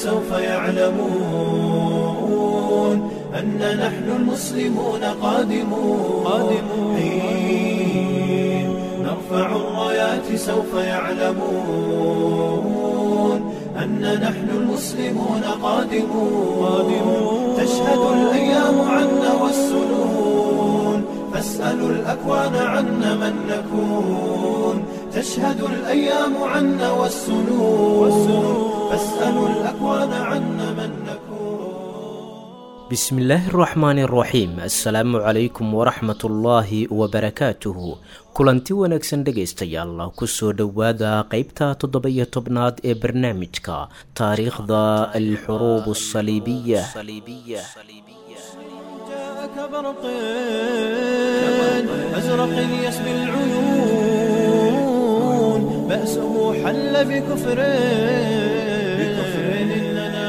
سوف يعلمون أن نحن المسلمون قادمون قادمون حين نرفع الرايات سوف يعلمون أن نحن المسلمون قادمون قادمون تشهد الأيام عنا والسنون فاسألوا الأكوان عنا من نكون تشهد الأيام عنا والسنون فاسألوا الأكوان عنا من نكون bismillaahi araxmaani araxiim assalaamu calaykum waraxmatullaahi wabarakaatuhu kulanti wanaagsan dhegaystayaal kusoo dhowaada qeybta toddoba-iyo tobnaad ee barnaamijka taariikhda alxuruub asaliibiya جاءك برق أزرق يسبي العيون بأسه حل بكفر بكفر إننا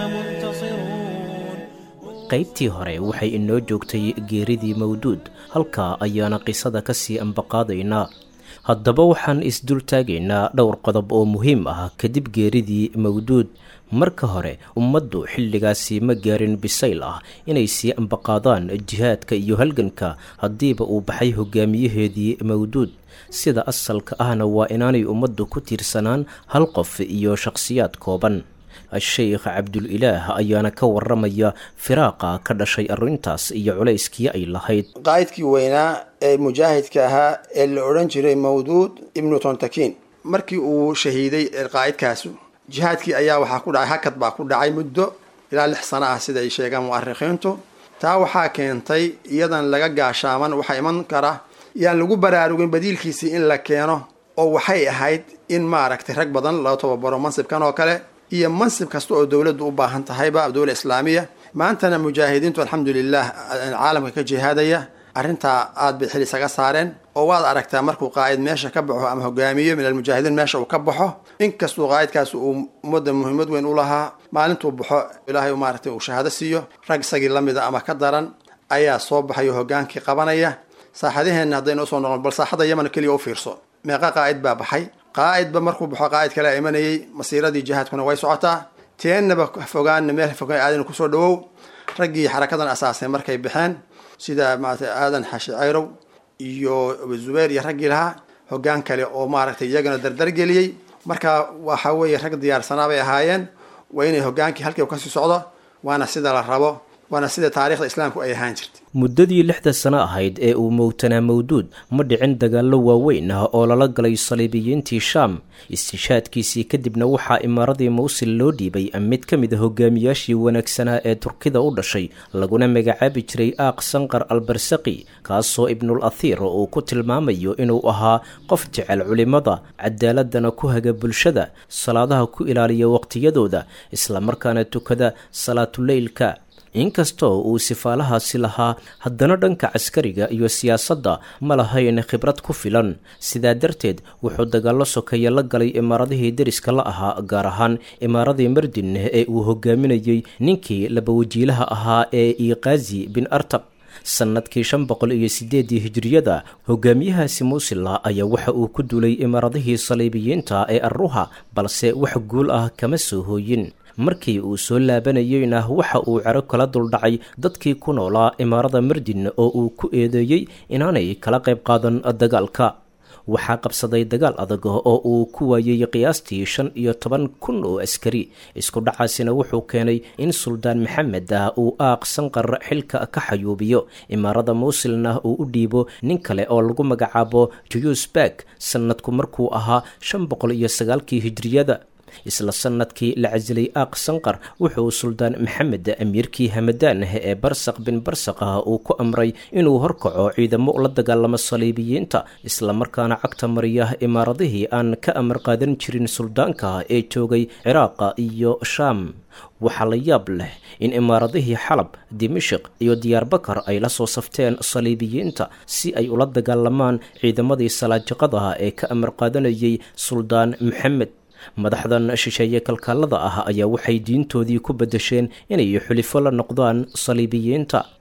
منتصرون qaybtii hore waxay inoo joogtay geeridii mawduud halkaa ayaana qisada kasii ambaqaadaynaa haddaba waxaan isdultaagaynaa dhowr qodob oo muhiim ah kadib geeridii mawduud marka hore ummaddu xilligaasi ma gaarin bisayl ah inay sii ambaqaadaan jihaadka iyo halganka haddiiba uu baxay hogaamiyaheedii mawduud sida asalka ahna waa inaanay ummaddu ku tiirsanaan hal qof iyo shakhsiyaad kooban a-sheykh cabdul-ilaah ayaana ka waramaya firaaqa ka dhashay arrintaas iyo culayskii ay lahayd qaa'idkii weynaa ee mujaahidka ahaa ee la odhan jiray mawduud ibnu tontakin markii uu shahiiday qaa'idkaasu jihaadkii ayaa waxaa ku dhacay hakad baa ku dhacay muddo ilaa lix sano ah sida ay sheegaan mu'arikhiintu taa waxaa keentay iyadan laga gaashaaman waxaa iman kara yaan lagu baraarugin badiilkiisii in la keeno oo waxay ahayd in maaragtay rag badan loo tababaro mansibkan oo kale iyo mansib kasta oo dowladdu u baahan tahayba dowla islaamiya maantana mujaahidiintu alxamdulilah caalamka ka jihaadaya arrintaa aad bay xil isaga saareen oo waad aragtaa markuu qaa'id meesha ka baxo ama hogaamiyo min almujaahidiin meesha uu ka baxo inkastuu qaa'idkaas uu ummadda muhiimad weyn u lahaa maalintuu baxo ilaahay maaragtay uu shahaado siiyo rag isagii lamida ama ka daran ayaa soo baxayo hogaankii qabanaya saaxadaheenna haddaynu usoo noqon bal saaxadda yaman keliya u fiirso meeqa qaa'id baa baxay qaa'idba markuu baxo qaa'id kale imanayay masiiradii jihaadkuna way socotaa teennaba fogaanna meel fogaan aadana kusoo dhawow raggii xarakadan asaasay markay baxeen sida maarata aadan xashi cayrow iyo zubayr iyo raggii lahaa hoggaan kale oo maaragtay iyagana dardargeliyey marka waxa weeye rag diyaarsanaa bay ahaayeen waa inay hogaankii halkii kasii socdo waana sida la rabo waana sida taarikhda islaamku ay ahaan jirtay muddadii lixda sano ahayd ee uu mowtanaa mawduud ma dhicin dagaallo waaweyn ah oo lala galay saliibiyiintii shaam istishaadkiisii kadibna waxaa imaaradii mawsil loo dhiibay mid ka mid a hogaamiyaashii wanaagsanaa ee turkida u dhashay laguna magacaabi jiray aaq sanqar albarsaqi kaasoo ibnul athiir uu ku tilmaamayo inuu ahaa qof jecel culimada cadaaladana ku haga bulshada salaadaha ku ilaaliya waqtiyadooda islamarkaana tukada salaatuleylka inkastoo uu sifaalahaasi lahaa haddana dhanka caskariga iyo siyaasadda ma lahayn khibrad ku filan sidaa darteed wuxuu dagaallo sokeeye la galay imaaradihii deriska la ahaa gaar ahaan imaaradii mardin ee uu hogaaminayey ninkii labawajiilaha ahaa ee iqaazi bin artab sannadkii shan boqol iyo sideedii hijiriyada hogaamiyahaasi muusila ayaa waxa uu ku duulay imaaradihii saliibiyiinta ee arruha balse wax guul ah kama soo hooyin markii uu soo laabanayeyna waxa uu cero kala duldhacay dadkii ku noolaa imaarada mardin oo uu ku eedeeyey inaanay kala qayb qaadan dagaalka waxaa qabsaday dagaal adag oo uu ku waayey qiyaastii shan iyo toban kun oo askari isku dhacaasina wuxuu keenay in suldaan maxamed ah uu aaq sanqar xilka ka xayuubiyo imaarada muusilna uu u dhiibo nin kale oo lagu magacaabo juyusbak sannadku markuu ahaa shan boqol iyo sagaalkii hijriyada isla sanadkii la casilay aaq sanqar wuxuu suldaan maxamed amiirkii hamadaan ee barsaq bin barsaq ah uu ku amray inuu horkaco ciidamo la dagaalamo saliibiyiinta islamarkaana cagta mariya imaaradihii aan ka amar qaadan jirin suldaanka ee joogay ciraaqa iyo shaam waxaa la yaab leh in imaaradihii xalab dimashik iyo diyaarbakar ay la soo safteen saliibiyiinta si ay ula dagaalamaan ciidamadii salaajiqadaha ee ka amar qaadanayay suldaan maxamed madaxdan shisheeye kalkaalada ah ayaa waxay diintoodii ku bedesheen inay xulifo la noqdaan saliibiyiinta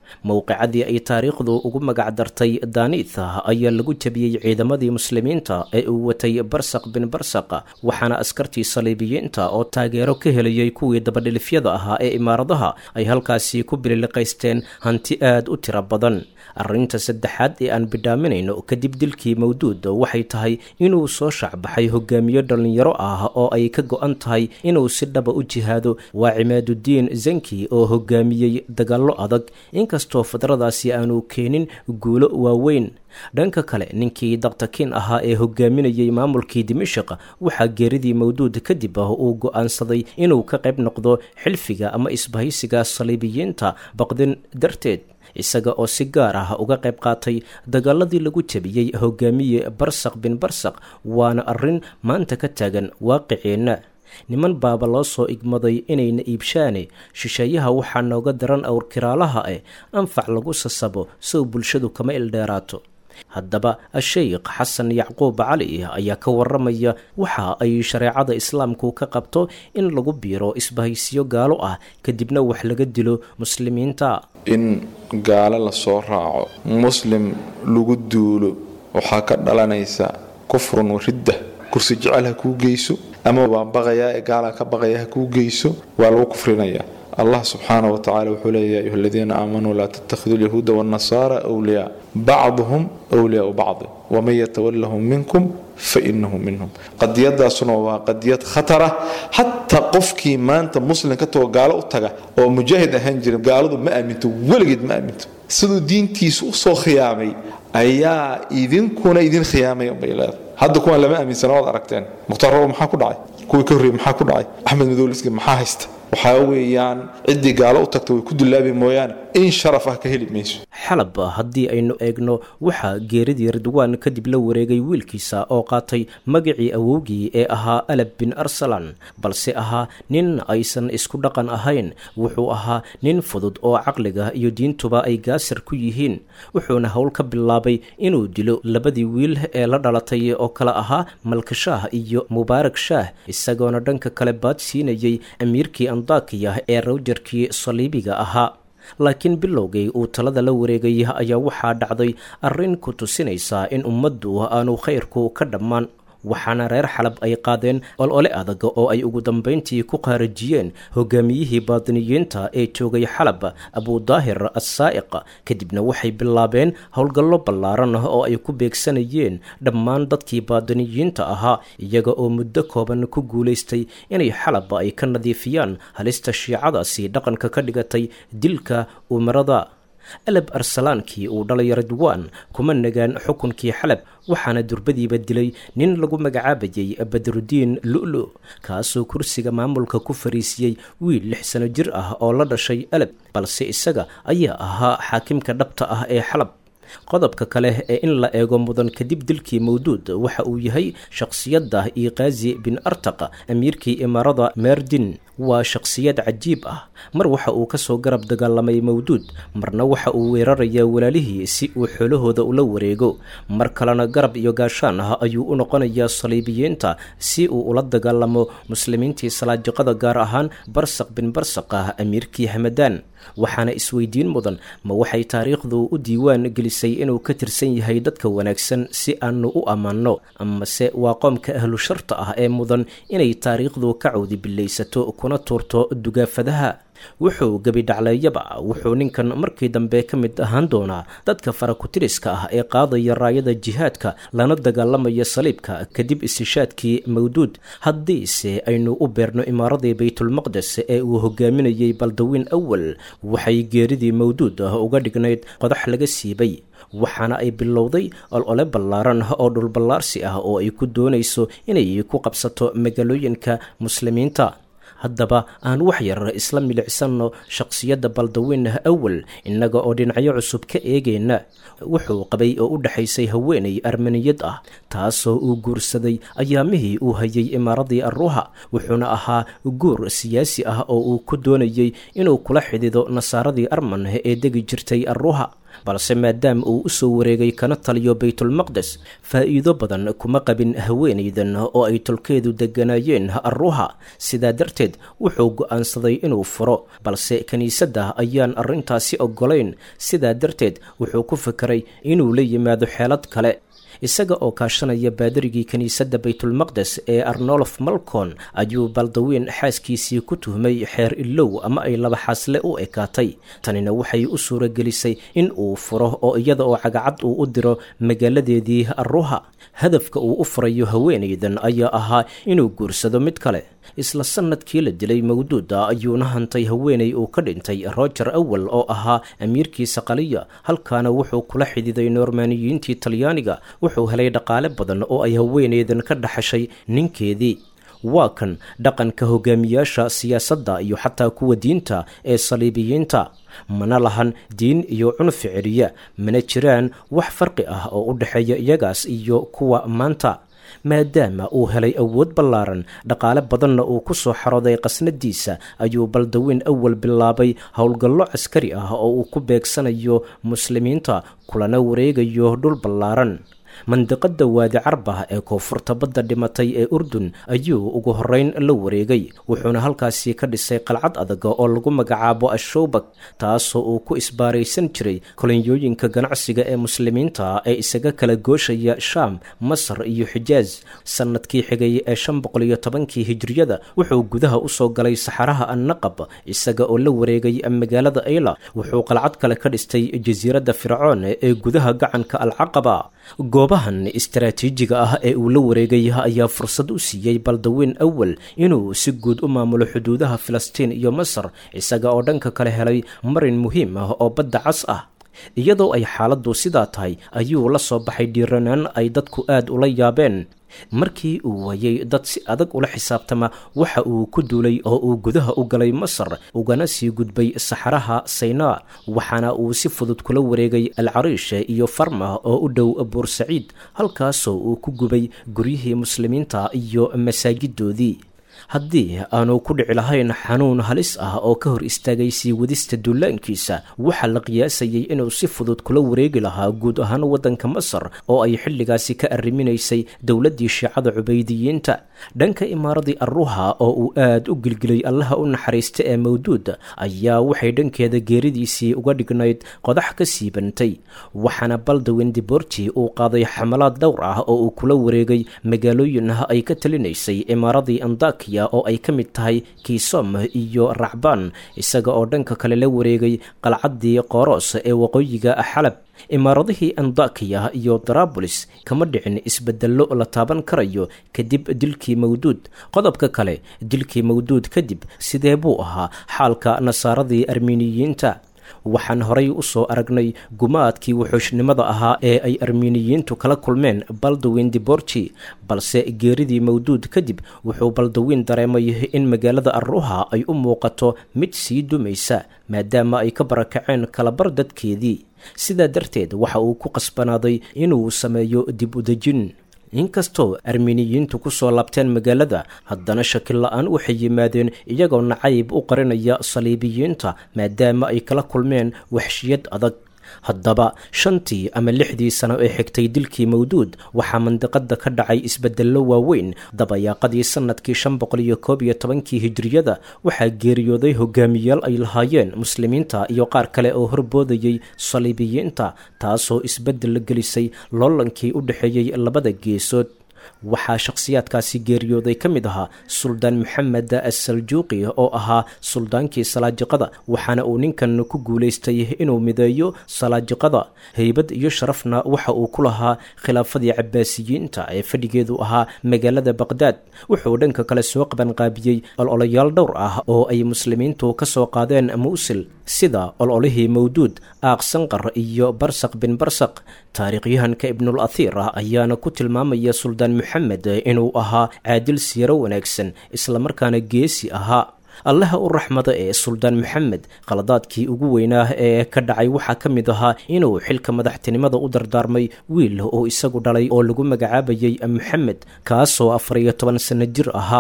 mowqicadii ay taariikhdu ugu magac dartay daaniitha ayaa lagu jabiyey ciidamadii muslimiinta ee uu watay barsaq bin barsaq waxaana askartii saliibiyiinta oo taageero ka helayay kuwii dabadhilifyada ahaa ee imaaradaha ay halkaasi ku bililiqaysteen hanti aad u tiro badan arrinta saddexaad ee aan bidhaaminayno kadib dilkii mawduud waxay tahay inuu soo shacbaxay hogaamiyo dhallinyaro ah oo ay ka go-an tahay inuu si dhaba u jihaado waa cimaadudiin zanki oo hogaamiyey dagaallo adag inkastoo fadradaasi aanu keenin guulo waaweyn dhanka kale ninkii daktakiin ahaa ee hogaaminayey maamulkii dimashik waxaa geeridii mawduud kadib ah uu go-aansaday inuu ka qayb noqdo xilfiga ama isbahaysiga saliibiyiinta baqdin darteed isaga oo si gaar ah uga qayb qaatay dagaaladii lagu jabiyey hogaamiye barsaq bin barsaq waana arrin maanta ka taagan waaqiceenna niman baaba loo soo igmaday inayna iibshaane shisheeyaha waxaa nooga daran awrkiraalaha eh anfac lagu sasabo sow bulshadu kama ildheeraato haddaba a-sheykh xasan yacquub cali ayaa ka waramaya waxa ay shareecada islaamku ka qabto in lagu biiro isbahaysiyo gaalo ah kadibna wax laga dilo muslimiinta in gaalo lasoo raaco muslim lagu duulo waxaa ka dhalanaysa kufrun waridda kursi jecel ha kuu geyso ama waan baqayaa ee gaalaa ka baqaya ha kuu geyso waa lagu kufrinayaa allah subxaana wa tacala wuxuu leeya ayuha aladiina aamanuu laa tattakhiduu lyahuuda waannasaara wliyaa bacduhum wliyaau bacdi waman yatawallahum minkum fainahu minhum qadiyadaasuna waa qadiyad khatara xataa qofkii maanta muslim ka tago gaalo u taga oo mujaahid ahaan jira gaaladu ma aaminto weligeed ma aaminto siduu diintiisu usoo khiyaamay ayaa idinkuna idin khiyaamaya bay leedahay hadda kuwaan lama aaminsana waad aragteen mukhtaar robo maxaa ku dhacay kuwii ka horreeyey maxaa ku dhacay axmed madowliski maxaa haysta waxaa weeyaan ciddii gaalo u tagta way ku dulaabi mooyaane in sharaf ah ka heli mayso xalab haddii aynu eegno waxaa geeridii ridwaan kadib la wareegay wiilkiisa oo qaatay magacii awowgii ee ahaa alab bin arsalan balse ahaa nin aysan isku dhaqan ahayn wuxuu ahaa nin fudud oo caqliga iyo diintuba ay gaasir ku yihiin wuxuuna howl ka bilaabay inuu dilo labadii wiil ee la dhalatay oo kale ahaa malkashaah iyo mubaarak shaah isagoona dhanka kale baad siinayay amiirkii andakiya ee rawjarkii saliibiga ahaa laakiin bilowgii uu talada la wareegay ayaa waxaa dhacday arrin ku tusinaysa in ummaddu aanu khayrku ka dhammaan waxaana reer xalab ay qaadeen olole adag oo ay ugu dambayntii ku qaarajiyeen hogaamiyihii baadiniyiinta ee joogay xalab abudaahir assaa'iq kadibna waxay bilaabeen howlgallo ballaaran oo ay ku beegsanayeen dhammaan dadkii baadiniyiinta ahaa iyaga oo muddo kooban ku guulaystay inay xalab ay ka nadiifiyaan halista shiicadaasi dhaqanka ka dhigatay dilka umarada alab arsalaankii uu dhalay ridwaan kuma nagaan xukunkii xalab waxaana durbadiiba dilay nin lagu magacaabayay badrudiin lu'lu kaasoo kursiga maamulka ku fariisiyey wiil lix sano jir ah oo la dhashay alab balse isaga ayaa ahaa xaakimka dhabta ah ee xalab qodobka kale ee in la eego mudan kadib dilkii mawduud waxa uu yahay shakhsiyadda iqaazi bin artaq amiirkii imaarada meerdin waa shakhsiyad cajiib ah mar waxa uu kasoo garab dagaalamay mawduud marna waxa uu weerarayaa walaalihii si uu xoolahooda ula wareego mar kalena garab iyo gaashaan ah ayuu u noqonayaa saliibiyiinta si uu ula dagaalamo muslimiintii salaajiqada gaar ahaan barsaq bin barsaq ah amiirkii hamadaan waxaana isweydiin mudan ma waxay taariikhdu u diiwaan gelisay inuu ka tirsan yahay dadka wanaagsan si aanu u ammaanno amase waa qoomka ahlu sharta ah ee mudan inay taariikhdu ka cawdi bilaysato kuna tuurto dugaafadaha wuxuu gebidhacleeyaba wuxuu ninkan markii dambe ka mid ahaan doonaa dadka farakutiriska ah ee qaadaya raayada jihaadka lana dagaalamaya saliibka kadib istishaadkii mawduud haddiise aynu u beerno imaaradii baytulmaqdes ee uu hogaaminayey baldawiin awal waxay geeridii mawduud ah uga dhignayd qodax laga siibay waxaana ay bilowday olole ballaaran oo dhulballaarsi ah oo ay ku doonayso inay ku qabsato magaalooyinka muslimiinta haddaba aan wax yar isla milicsanno shakhsiyadda baldawiin awal innaga oo dhinacyo cusub ka eegayna wuxuu qabay oo u dhexaysay haweenay armaniyad ah taasoo uu guursaday ayaamihii uu hayay imaaradii arruuha wuxuuna ahaa guur siyaasi ah oo uu ku doonayey inuu kula xidido nasaaradii arman ee degi jirtay arruuha balse maadaama uu u soo wareegay kana taliyo baytulmaqdes faa'iido badan kuma qabin haweenaydan oo ay tolkeedu degganaayeen arruha sidaa darteed wuxuu go'aansaday inuu furo balse kiniisadda ayaan arrintaasi oggolayn sidaa darteed wuxuu ku fekeray inuu la yimaado xeelad kale isaga oo kaashanaya baadarigii kiniisadda baytulmaqdes ee arnolof malcon ayuu baldawiin xaaskiisii ku tuhmay xeer ilow ama ay laba xaasle u ekaatay tanina waxay u suuragelisay in uu furo oo iyada oo cagacad uu u diro magaaladeedii arruha hadafka uu u furayo haweenaydan ayaa ahaa inuu guursado mid kale isla sannadkii la dilay mawduuda ayuuna hantay haweenay uu ka dhintay roger awel oo ahaa amiirkii saqaliya halkaana wuxuu kula xididay noormaaniyiintii talyaaniga wuxuu helay dhaqaale badan oo ay haweenaydan ka dhaxashay ninkeedii waa kan dhaqanka hogaamiyaasha siyaasadda iyo xataa kuwa diinta ee saliibiyiinta mana lahan diin iyo cunfi celiya mana jiraan wax farqi ah oo u dhexeeya iyagaas iyo kuwa maanta maadaama uu helay awood ballaaran dhaqaale badanna uu ku soo xarooday qasnadiisa ayuu baldawiin awal bilaabay howlgallo caskari ah oo uu ku beegsanayo muslimiinta kulana wareegayo dhul ballaaran mandiqada waadi carbah ee koonfurta badda dhimatay ee urdun ayuu ugu horeyn la wareegay wuxuuna halkaasi ka dhisay qalcad adag oo lagu magacaabo ashowbak taasoo uu ku isbaaraysan jiray kolonyooyinka ganacsiga ee muslimiinta ee isaga kala gooshaya shaam masar iyo xijaaz sanadkii xigay ee shan boqol iyo tobankii hijriyada wuxuu gudaha usoo galay saxaraha annaqab isaga oo la wareegay magaalada ayla wuxuu qalcad kale ka dhistay jasiiradda fircoon ee gudaha gacanka alcaqaba goobahan istaraatiijiga ah ee uu la wareegay ayaa fursad u siiyey baldawiin awal inuu si guud u maamulo xuduudaha filistiin iyo masar isaga oo dhanka kale helay marin muhiim ah oo badda cas ah iyadoo ay xaaladdu sidaa tahay ayuu la soo baxay dhiiranaan ay dadku aad ula yaabeen markii uu waayey dad si adag ula xisaabtama waxa uu ku duulay oo uu gudaha u galay masar ugana sii gudbay saxaraha saynaa waxaana uu si fudud kula wareegay alcariish iyo farma oo u dhow buursaciid halkaasoo uu ku gubay guryihii muslimiinta iyo masaajidoodii haddii aanu ku dhici lahayn xanuun halis ah oo ka hor istaagay sii wadista duulaankiisa waxaa la qiyaasayay inuu si fudud kula wareegi lahaa guud ahaan waddanka masar oo ay xilligaasi ka arriminaysay dowladdii shiicada cubaydiyiinta dhanka imaaradii arruha oo uu aad u gilgilay allaha u naxariista ee mawduud ayaa waxay dhankeeda geeridiisii uga dhignayd qodax ka siibantay waxaana baldawin diborti uu qaaday xamalaad dhowr ah oo uu kula wareegay magaalooyin ay ka talinaysay imaaradii andakiya oo ay ka mid tahay kiisom iyo racbaan isaga oo dhanka kale la wareegay qalcaddii qoros ee waqooyiga xalab imaaradihii andakiya iyo darabolis kama dhicin isbedello la taaban karayo kadib dilkii mawduud qodobka kale dilkii mawduud kadib sidee buu ahaa xaalka nasaaradii armiiniyiinta waxaan horay u soo aragnay gumaadkii wuxuushnimada ahaa ee ay armiiniyiintu kala kulmeen baldawin diborji balse geeridii mawduud kadib wuxuu baldawiin dareemay in magaalada arruha ay u muuqato mid sii dumaysa maadaama ay ka barakaceen kalabar dadkeedii sidaa darteed waxa uu ku qasbanaaday inuu sameeyo dib udejin inkastoo armiiniyiintu ku soo laabteen magaalada haddana shakil la-aan waxay yimaadeen iyagoo nacayb u qarinaya saliibiyiinta maadaama ay kala kulmeen waxshiyad adag haddaba shantii ama lixdii sano ee xigtay dilkii mawduud waxaa mandiqada ka dhacay isbedello waaweyn dabayaaqadii sanadkii shan boqol iyo koob iyo tobankii hijriyada waxaa geeriyooday hogaamiyaal ay lahaayeen muslimiinta iyo qaar kale oo horboodayay saliibiyiinta taasoo isbedel la gelisay loolankii u dhexeeyey labada geesood waxaa shakhsiyaadkaasi geeriyooday ka mid ahaa suldaan maxamed asaljuuqi oo ahaa suldaankii salaajiqada waxaana uu ninkan ku guulaystay inuu mideeyo salaajiqada heybad iyo sharafna waxa uu ku lahaa khilaafadii cabaasiyiinta ee fadhigeedu ahaa magaalada baqhdaad wuxuu dhanka kale soo qabanqaabiyey ololayaal dhowr ah oo ay muslimiintu ka soo qaadeen muusil sida ololihii mawduud aaq sanqar iyo barsaq bin barsaq taariikhyahanka ibnul athiir ah ayaana ku tilmaamaya suldaan maxamed inuu ahaa caadil siiro wanaagsan islamarkaana geesi ahaa allaha u raxmada ee suldaan maxamed qaladaadkii ugu weynaa ee ka dhacay waxaa ka mid ahaa inuu xilka madaxtinimada u dardaarmay wiil oo isagu dhalay oo lagu magacaabayay maxamed kaasoo afar iyo toban sanno jir ahaa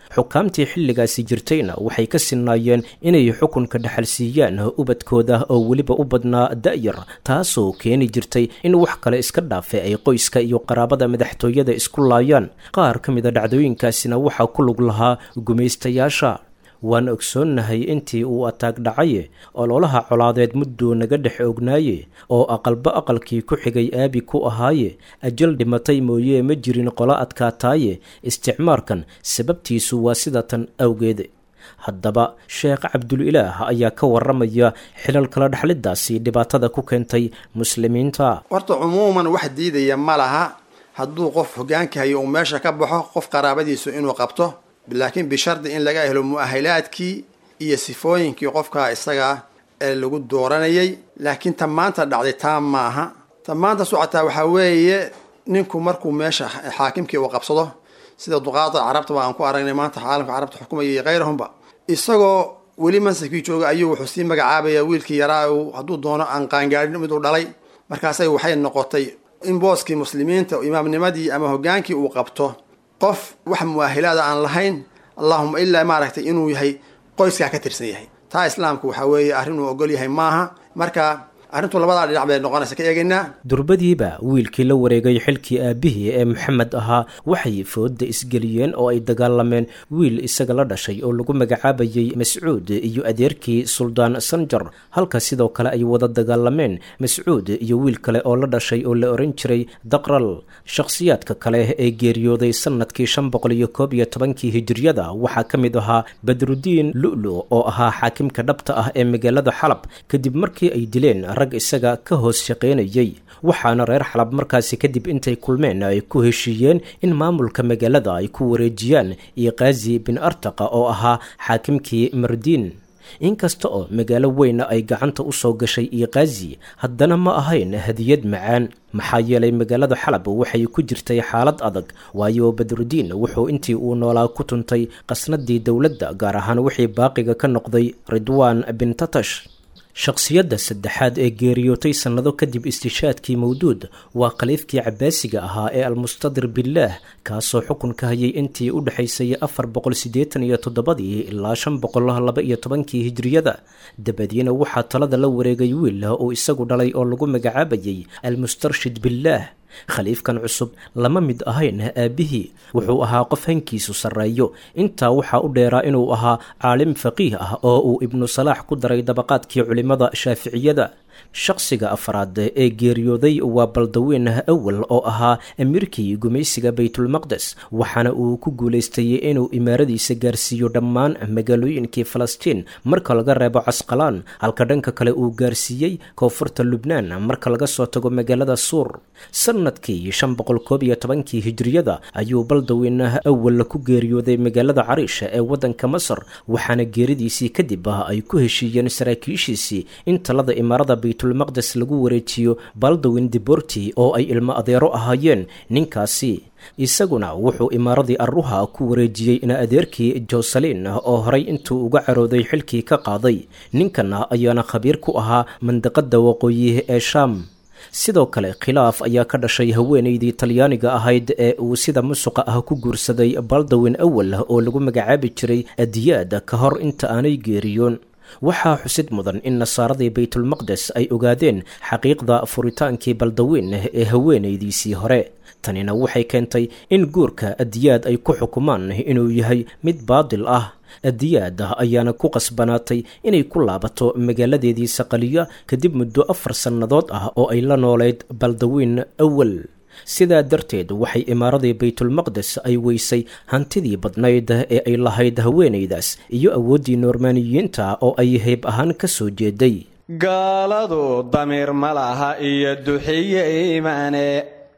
xukaamtii xilligaasi jirtayna waxay ka sinnaayeen inay xukunka dhexalsiiyaan ubadkooda oo weliba u badnaa da'yar taasoo keeni jirtay in wax kale iska dhaafe ay qoyska iyo qaraabada madaxtooyada isku laayaan qaar ka mid a dhacdooyinkaasina waxaa ku lug lahaa gumaystayaasha waan ogsoonnahay intii uu ataag dhacaye ololaha colaadeed mudduu naga dhex ognaaye oo aqalba aqalkii ku xigay aabi ku ahaaye ajal dhimatay mooyee ma jirin qolo adkaataaye isticmaarkan sababtiisu waa sida tan awgeed haddaba sheekh cabdulilaah ayaa ka waramaya xilal kala dhexlidaasi dhibaatada ku keentay muslimiinta horta cumuuman wax diidaya ma laha hadduu qof hogaanka hayo uu meesha ka baxo qof qaraabadiisu inuu qabto laakiin bishardi in laga helo mu'ahilaadkii iyo sifooyinkii qofkaa isagaa ee lagu dooranayay laakiin ta maanta dhacday taa maaha ta maanta socotaa waxaa weeye ninku markuu meesha xaakimkii uu qabsado sida duqaada carabta waa aan ku aragnay maanta caalamka carabta xukumaya iyo kayrahumba isagoo weli mansabkii jooga ayuu wuxuu sii magacaabaya wiilkii yaraa uu hadduu doono aan qaangaadhin miduu dhalay markaasay waxay noqotay in booskii muslimiinta imaamnimadii ama hogaankii uu qabto qof wax mu'ahilaada aan lahayn allahuma ilaa maaragtay inuu yahay qoyskaa ka tirsan yahay taa islaamku waxaa weeye arrin uu ogol yahay maaha marka arrintu labadaa dhinac bay noqonaysa ka eegaynaa durbadiiba wiilkii la wareegay xilkii aabihii ee maxamed ahaa waxay fooda isgeliyeen oo ay dagaalameen wiil isaga la dhashay oo lagu magacaabayay mascuud iyo adeerkii suldaan sanjar halka sidoo kale ay wada dagaalameen mascuud iyo wiil kale oo la dhashay oo la oran jiray daqral shakhsiyaadka kale ee geeriyooday sanadkii shan boqol iyo koob iyo tobankii hijiriyada waxaa ka mid ahaa badrudiin lu'lu oo ahaa xaakimka dhabta ah ee magaalada xalab kadib markii ay dileen rag isaga ka hoos shaqaynayay waxaana reer xalab markaasi kadib intay kulmeen ay ku heshiiyeen in maamulka magaalada ay ku wareejiyaan iqaazi bin artaqa oo ahaa xaakimkii mardiin inkasta oo magaalo weyna ay gacanta u soo gashay iqaazi haddana ma ahayn hadiyad macaan maxaa yeelay magaalada xalab waxay ku jirtay xaalad adag waayo badrudiin wuxuu intii uu noolaa ku tuntay qasnadii dowladda gaar ahaan wixii baaqiga ka noqday ridwaan bin tatash shakhsiyadda saddexaad ee geeriyootay sannado kadib istishaadkii mawduud waa khaliifkii cabaasiga ahaa ee almustadir billaah kaasoo xukunka hayay intii u dhexaysay afar boqol siddeetan iyo toddobadii ilaa shan boqol laba iyo tobankii hijriyada dabadiina waxaa talada la wareegay wiil uu isagu dhalay oo lagu magacaabayay almustarshid billaah khaliifkan cusub lama mid ahayn aabbihii wuxuu ahaa qof hankiisu sarreeyo intaa waxaa u dheeraa inuu ahaa caalim faqiih ah oo uu ibnu salaax ku daray dabaqaadkii culimmada shaaficiyada shakhsiga afraad ee geeriyooday waa baldaweyn awal oo ahaa amiirkii gumaysiga baytulmaqdes waxaana uu ku guulaystay inuu imaaradiisa gaarsiiyo dhammaan magaalooyinkii falastiin marka laga reebo casqalaan halka dhanka kale uu gaarsiiyey koonfurta lubnaan marka laga soo tago magaalada suur sanadkii shan boqol koob iyo tobankii hijriyada ayuu baldaweyn awal ku geeriyooday magaalada cariisha ee waddanka masar waxaana geeridiisii kadib ay ku heshiiyeen saraakiishiisii in talada imaarada baytulmaqdes lagu wareejiyo baldawin diborti oo ay ilmo adeero ahaayeen ninkaasi isaguna wuxuu imaaradii arruha ku wareejiyey ina adeerkii joselin oo horay intuu uga carooday xilkii ka qaaday ninkana ayaana khabiir ku ahaa mandaqada waqooyi ee shaam sidoo kale khilaaf ayaa ka dhashay haweenaydii talyaaniga ahayd ee uu sida musuqa ah ku guursaday baldawin awal oo lagu magacaabi jiray adiyaad ka hor inta aanay geeriyoon waxaa xusid mudan in nasaaradii baytulmaqdes ay ogaadeen xaqiiqda furitaankii baldaweyn ee haweenaydiisii hore tanina waxay keentay in guurka adiyaad ay ku xukumaan inuu yahay mid baadil ah adiyaad ayaana ku qasbanaatay inay ku laabato magaaladeedii saqaliya kadib muddo afar sannadood ah oo ay la nooleyd baldaweyn awal sidaa darteed waxay imaaradii baytulmaqdes ay weysay hantidii badnayd ee ay lahayd haweenaydaas iyo awooddii noormaaniyiinta oo ay hayb ahaan ka soo jeeday gaaladu damiir ma laha iyo duxiye iimaane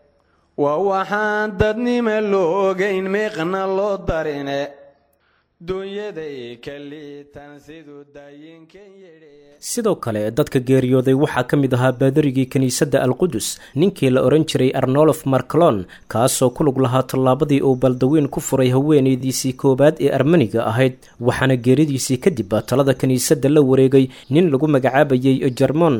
waa waxaan dadnima loo ogayn miiqna loo darine dunyaday ka liitan siduu daayinkan yidhi sidoo kale dadka geeriyooday waxaa ka mid ahaa baadarigii kiniisadda alqudus ninkii la odhan jiray arnolof marclon kaasoo ku lug lahaa tallaabadii uu baldaweyn ku furay haweenaydiisii koowaad ee armaniga ahayd waxaana geeridiisii kadib talada kiniisadda la wareegay nin lagu magacaabayay jermon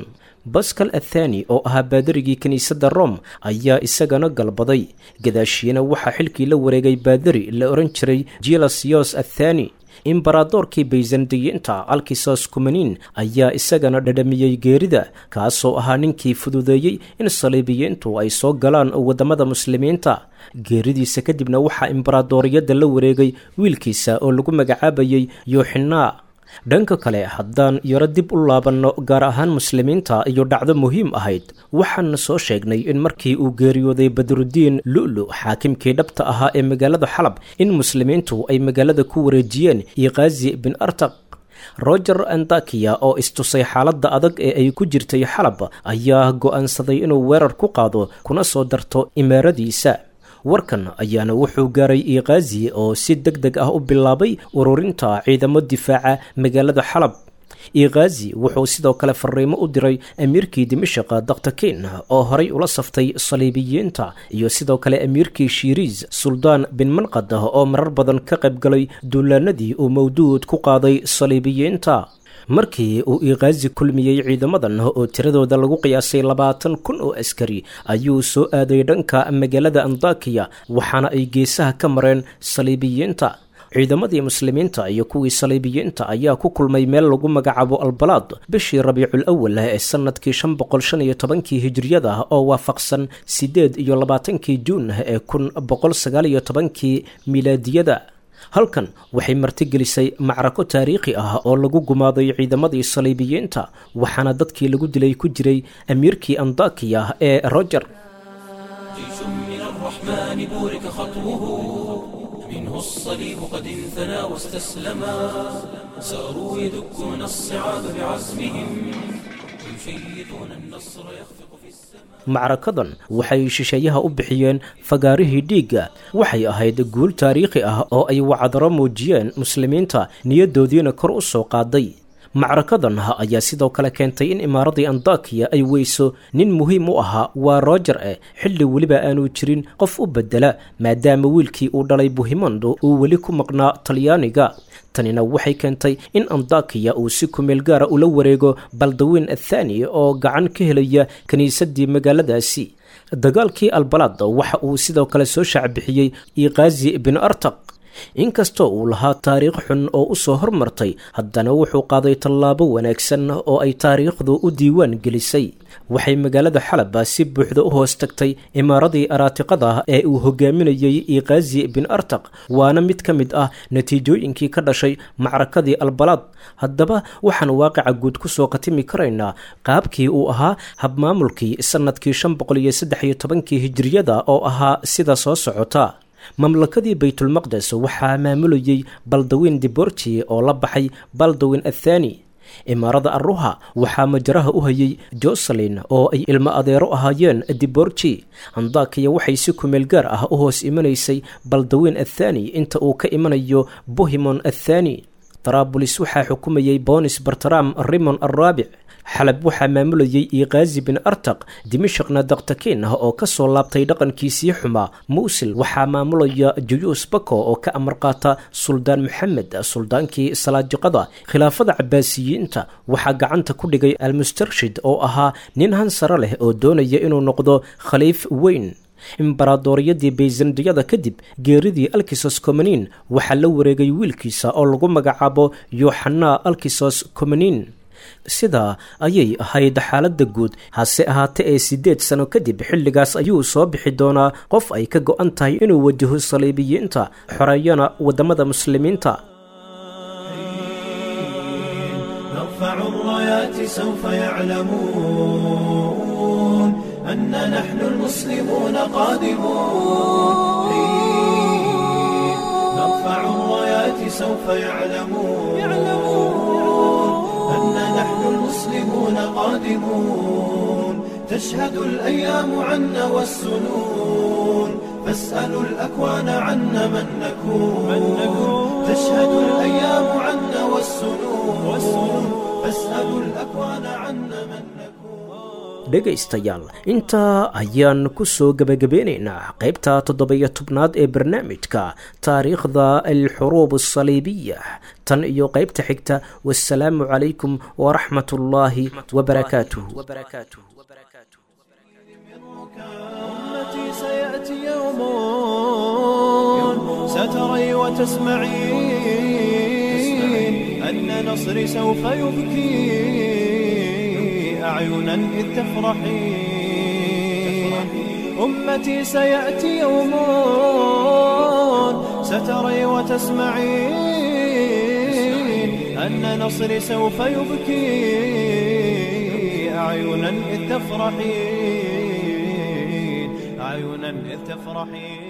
baskal athani oo ahaa baadarigii kiniisadda rom ayaa isagana galbaday gadaashiina waxaa xilkii la wareegay baadari la odhan jiray jilasios athani imbaradoorkii baysandiyiinta alkisos kumanin ayaa isagana dhadhamiyey geerida kaasoo ahaa ninkii fududeeyey in saliibiyiintu ay soo galaan waddamada muslimiinta geeridiisa kadibna waxaa imbaradooriyadda la wareegay wiilkiisa oo lagu magacaabayey yooxinaa dhanka kale haddaan yaro dib u laabanno gaar ahaan muslimiinta iyo dhacdo muhiim ahayd waxaan soo sheegnay in markii uu geeriyooday badrudiin lu'lu xaakimkii dhabta ahaa ee magaalada xalab in muslimiintu ay magaalada ku wareejiyeen iqaazi bin artaq roger andakiya oo istusay xaaladda adag ee ay ku jirtay xalab ayaa go'aansaday inuu weerar ku qaado kuna soo darto imaaradiisa warkan ayaana wuxuu gaaray iqaazi oo si deg deg ah u bilaabay ururinta ciidamo difaaca magaalada xalab iqaazi wuxuu sidoo kale fariimo u diray amiirkii dimashiqa daktakin oo horay ula saftay saliibiyiinta iyo sidoo kale amiirkii shiiriis suldaan bin manqad oo marar badan ka qayb galay duulaanadii uu mawduud ku qaaday saliibiyiinta markii uu iqaazi kulmiyey ciidamadan oo tiradooda lagu qiyaasay labaatan kun oo askari ayuu soo aaday dhanka magaalada andakiya waxaana ay geesaha ka mareen saliibiyiinta ciidamadii muslimiinta iyo kuwii saliibiyiinta ayaa ku kulmay meel lagu magacaabo albalaad bishii rabiicul awal ee sanadkii shan boqol shan iyo tobankii hijiriyada oo waafaqsan siddeed iyo labaatankii juun ee kun boqol sagaal iyo tobankii milaadiyada halkan waxay martigelisay macrako taariikhi ah oo lagu gumaaday ciidamadii saliibiyiinta waxaana dadkii lagu dilay ku jiray amiirkii andakiya ee roger جيش من الرحمن بورك خطوه منه الصليب قد انثنى واستسلما ساروا يدكون الصعاب بعزمهم ويشيطون النصر يخفق في السماء macrakadan waxay shisheeyaha u bixiyeen fagaarihii dhiigga waxay ahayd guul taariikhi ah oo ay wacdaro muujiyeen muslimiinta niyadoodiina kor u soo qaaday macrakadan ayaa sidoo kale keentay in imaaradii andakiya ay weyso nin muhiim u ahaa waa roger e xilli weliba aanu jirin qof u bedela maadaama wiilkii uu dhalay buhimondo uu weli ku maqnaa talyaaniga tanina waxay keentay in andakiya uu si kumeel gaara ula wareego baldawiin athani oo gacan ka helaya kiniisadii magaaladaasi dagaalkii albalaad waxa uu sidoo kale soo shaacbixiyey iqaazi bin artaq inkastoo uu lahaa taariikh xun oo u soo hormartay haddana wuxuu qaaday tallaabo wanaagsan oo ay taariikhdu u diiwaan gelisay waxay magaalada xalaba si buuxda u hoos tagtay imaaradii araatiqada ee uu hogaaminayey iqaazi bin artaq waana mid ka mid ah natiijooyinkii ka dhashay macrakadii albalaad haddaba waxaan waaqica guud ku soo khatimi karaynaa qaabkii uu ahaa habmaamulkii sannadkii shan boqol iyo saddex iyo tobankii hijiriyada oo ahaa sida soo socota mamlakadii baytulmaqdes waxaa maamulayey baldawiin diborji oo la baxay baldawin athani imaarada arruha waxaa majaraha u hayay joselin oo ay ilmo adeero ahaayeen diborji andakiya waxay si kumeel gaar ah u hoos imanaysay baldawiin athani inta uu ka imanayo bohimon athani tarabulis waxaa xukumayey bonis bartram rimon araabic xalab waxaa maamulayey iqaazi bin artaq dimashaqna daktakin ah oo ka soo laabtay dhaqankiisii xumaa muusil waxaa maamulaya juyuus bako oo ka amar qaata suldaan maxamed suldaankii salaajiqada khilaafada cabaasiyiinta waxaa gacanta ku dhigay almustarshid oo ahaa nin hansare leh oo doonaya inuu noqdo khaliif weyn imbaradooriyadii bayzandiyada kadib geeridii alkisos komanin waxaa la wareegay wiilkiisa oo lagu magacaabo yoxana alkisos komanin sidaa ayay ahayd xaaladda guud hase ahaate ee siddeed sano kadib xilligaas ayuu soo bixi doonaa qof ay ka go-an tahay inuu wajaho saliibiyiinta xoreeyana waddamada muslimiinta نرفع الرايات سوف يعلمون أن نحن المسلمون قادمون نرفع الرايات سوف يعلمون أن نحن المسلمون قادمون تشهد الأيام عنا والسنون فاسألوا الأكوان عنا من نكون تشهد الأيام عنا والسنون فاسألوا الأكوان عنا من نكون dhegaystayaal intaa ayaan ku soo gebagabeynaynaa qaybta toddobiyo tobnaad ee barnaamijka taariikhda alxuruub asaliibiya tan iyo qaybta xigta wasalaamu calaykum waraxmat ullaahi wabarakaatuhu أمتي سيأتي يوم ستري وتسمعين أن نصري سوف يبكي أعينا إذ تفرحين أمتي سيأتي يوم ستري وتسمعين أن نصري سوف يبكي أعينا إذ تفرحين أعينا إذ تفرحين